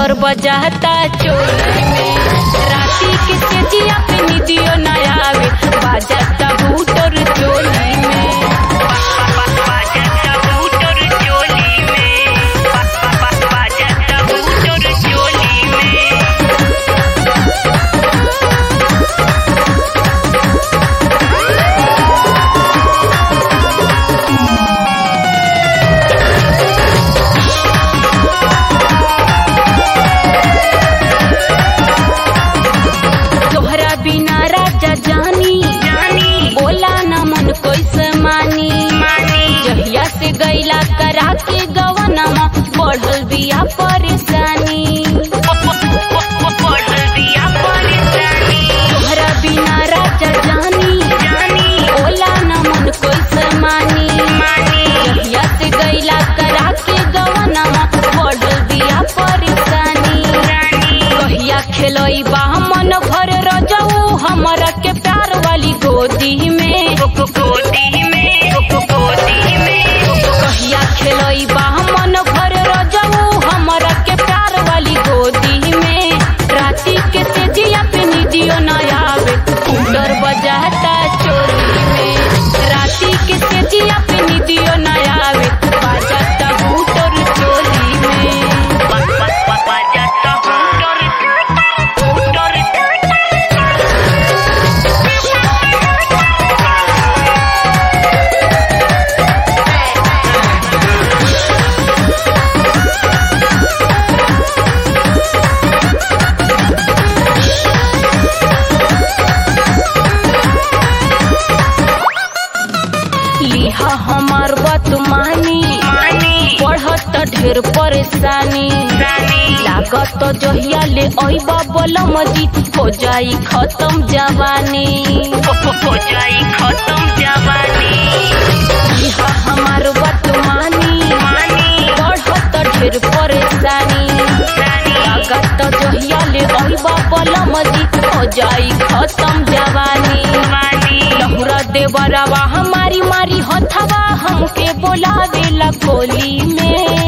scooter बजाता चोली में राती के तेजिया पे निदियो न आवे बजाता बूटर चोली में बाजाता बूटर चोली में बाजाता बूटर चोली में तोहरा बिना राजा जानी जानी बोला न मन कैसे मानी मानी जहिया से गैला करा के गवनमा बढ़ल बिया परेशानी पढ़ल दिया परेशानी तोहरा बिना राजा जानी जानी बोला न मन कैसे मानी मानी जहिया से गैला करा के गवनमा बढ़ल बिया परेशानी रानी कहिया खेलोई बा मन भर रजऊ हमरा के प्यार वाली गोदी में गोदी में गोदी में कहिया खेलोई बा मन भर रजऊ हमरा के प्यार वाली गोदी में राती के तेजिया पे निदियो न आवे कूलर बजाता चोली में राती के तेजिया पे निदियो न आवे बजाता बूटर चोली में बाजाता बूटर बूटर लिहा हमार बात मानी मानी पढ़त ढेर परेशानी रानी लागत जहिया ले अइबा बलम जी हो जाई खत्म जवानी हो जाई खत्म जवानी लिहा हमार बात मानी मानी पढ़त ढेर परेशानी रानी लागत जहिया ले अइबा बलम जी हो जाई खत्म जवानी मानी लहुरा देवरवा हमारी मारी हथवा हमके बोलावेला गोली में